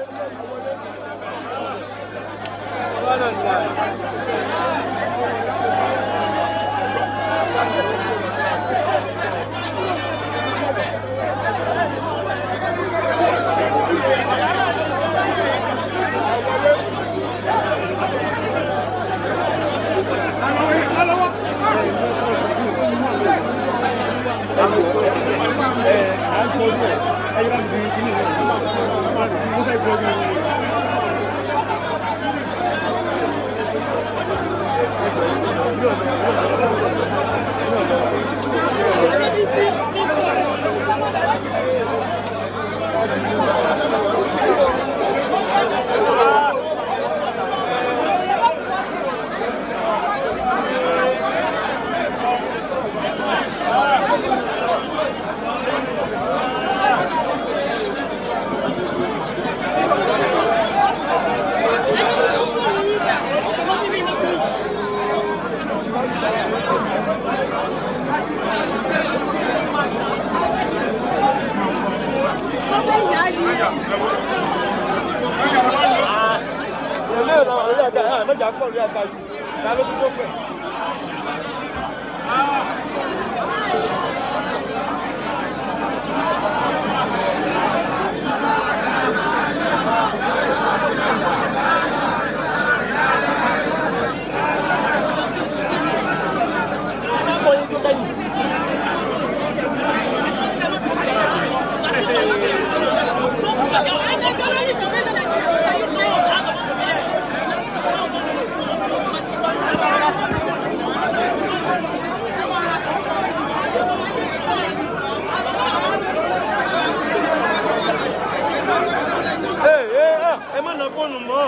ẹ má na fóònù mọ́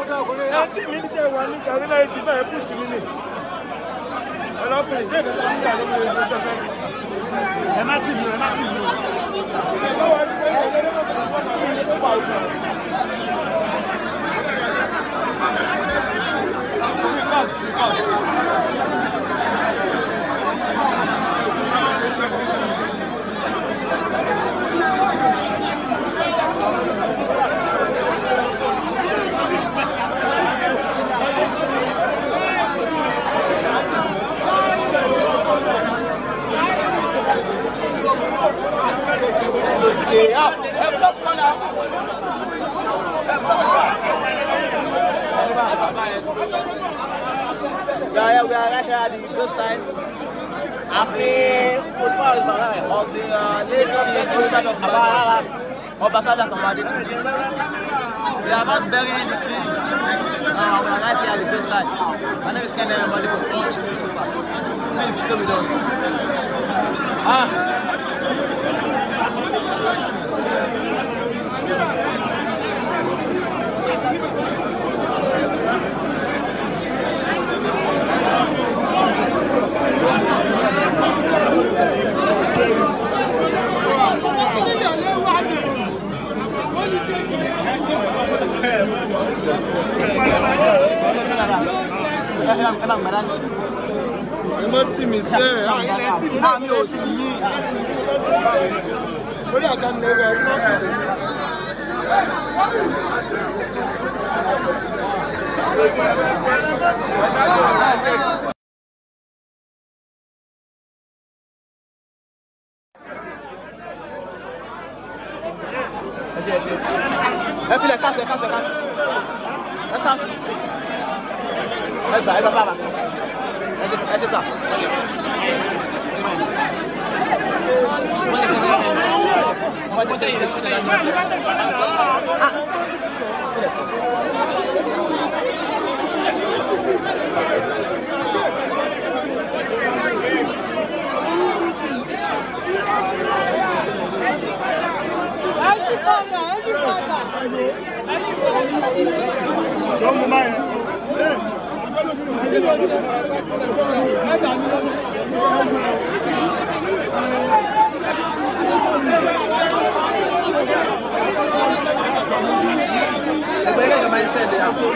ẹ tí mi tẹ wà ní kàrí láyé ti báyìí kùsì mi nì ọlọ́pìn ṣé ìdájọ́ ń gbà lórí ẹgbẹ́ tó fẹ́ ẹ má tì mí ẹ má tì mí o. Yeah, yeah, we are right here at the grave side. Ààfin football of the uh, late king Olùsàdọ̀ Àbára Ọbaṣádà Sàmàdé Túnjí. We are about burying the king. Uh, we are right here at the grave side. My name is Ken Everybody from Punch Newspaper. Please stay with us. Ah. ẹ má tì mí sẹ́ ẹ̀ Àmì ò tí yí. orí àga mi lọ́wọ́ ẹ má kù sí. Ẹ filẹ̀ káṣọ ẹ káṣọ ẹ káṣọ. Ẹ káṣọ. Ẹ gbà ẹ gbà bàbà. Ẹ ṣe ẹ ṣe sà. Ẹgbẹ́ ilé ìjọba ń sẹ́ẹ̀dẹ̀ àpò.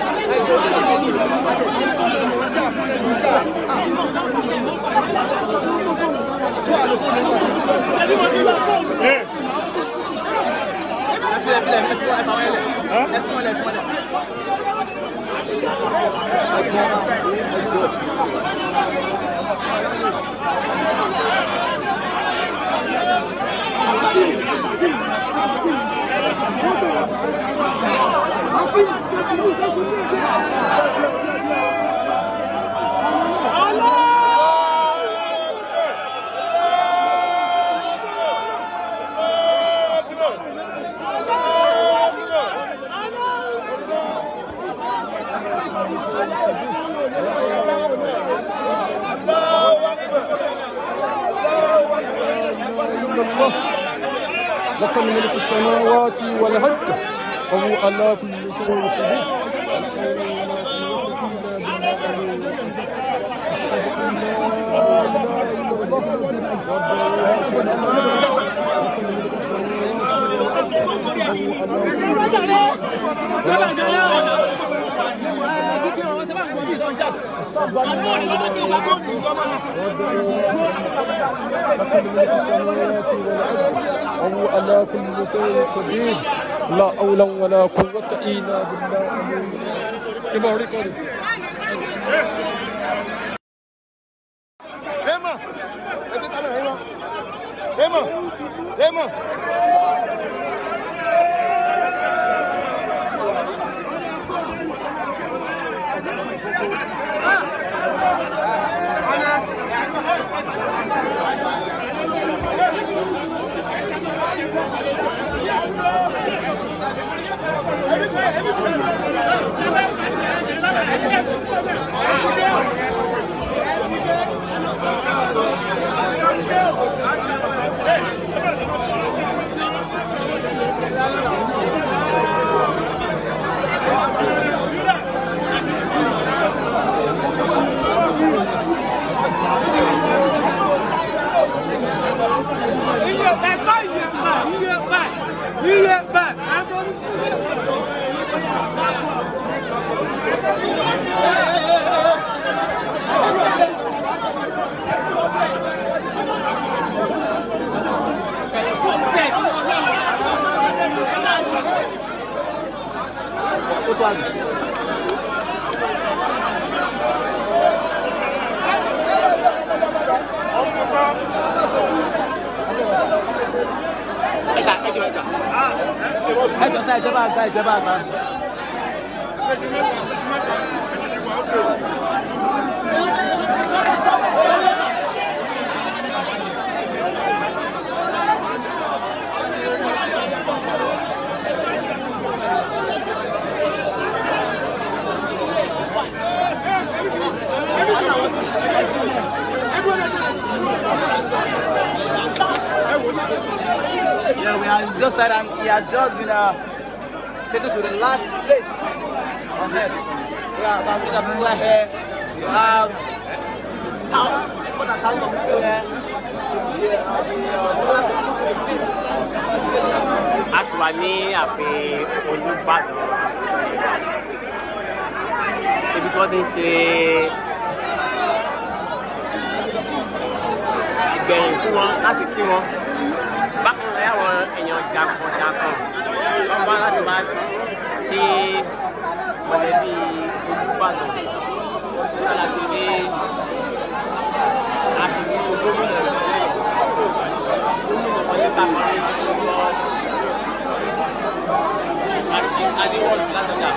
Thank you. filẹ̀ filẹ̀ ẹ fi wọn ẹ fà wọn lẹ̀ ẹ fi wọn lẹ̀ ẹ fi wọn lẹ̀. لك ملك السماوات والأرض وهو على كل شيء قدير لك ملك السماوات والأرض وهو على كل شيء قدير لا حول ولا قوة إلا بالله العلي العظيم كما هو ريكورد Raymond, ẹbí kan náà Raymond. Raymond, Raymond. ó tó àgbẹ̀. ẹ jọ sá ìjọba àgbà ìjọba àgbà. Yeah, we are on his left side and he has just been uh, taken to the last place on earth. Yeah, that's it. People are here. You have thou- more than thousands of people here. Yeah, uh, the, uh, a sì wà ní ààfin olùbàdàn ibi tí wọ́n ti ń ṣe ìgbẹ̀yìn fún wọn láti kí wọn bákan náà àwọn èèyàn jàǹkànjàǹkàn wọ́n wá láti máa kí mọ̀lẹ́bí olùbàdàn nígbà láti rí aṣojú gómìnà ìpínlẹ̀ gómìnà wọlé bàbá rẹ̀ lọ àti adéwọ̀lù látọjà.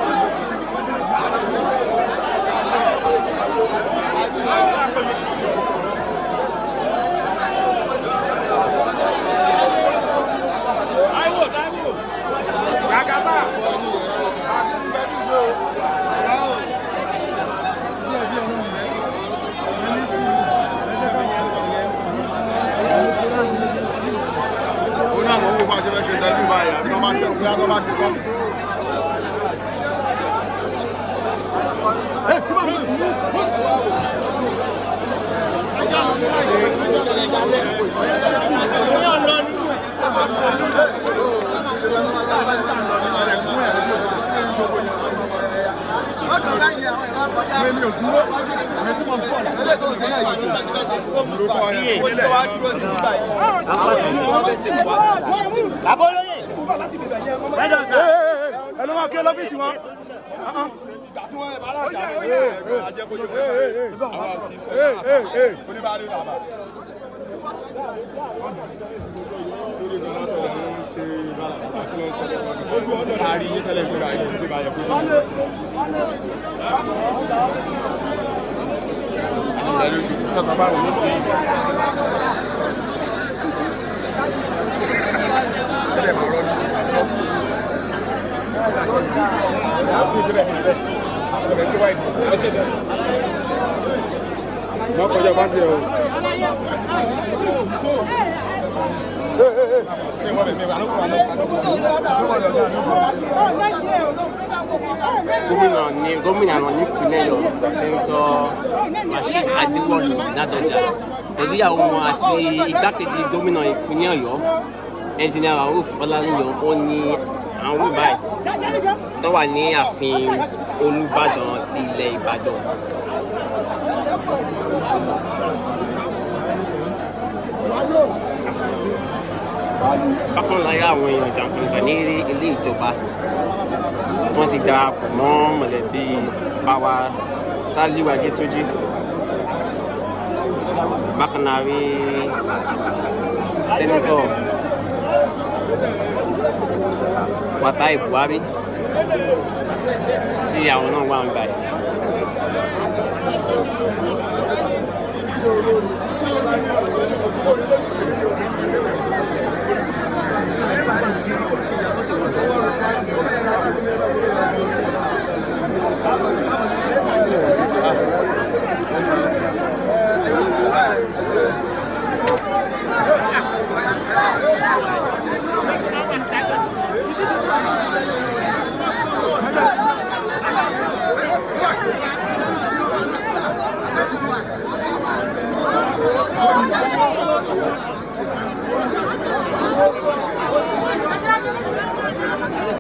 ó ní àwọn owó bá ṣe fẹ́ ṣe tẹ́lú báyìí àti tó bá ṣe bí wọ́n bá ṣe tán. mi ò dúró Abọ́lóyè. Mẹ́jọ sà. ẹ ló máa kí lọ́fíìsì wọn. Má kọjá bá dé o. gómìnà ní gómìnà náà nípìnlẹ̀ Ọ̀yọ́ sẹ́ńtọ́ Rasheed Adéwọ̀lú Ládọjà ìgbéyàwó wọn àti igbákejì gómìnà ìpínlẹ̀ Ọ̀yọ́ ẹnjìnìà Rauf Ọláníyan ó ní àwọn báyìí tó wà ní ààfin Olúbàdàn ti ilẹ̀ Ìbàdàn. bákan láyé àwọn èèyàn jàǹkàǹkà ní ilé ìjọba wọ́n ti darapọ̀ mọ́ mọ̀lẹ́bí báwa Sàlíù Adétúnjì bákan náà rí sẹ́nẹ́tọ̀ Fatai Buhari tí àwọn náà wà ń gbà yìí.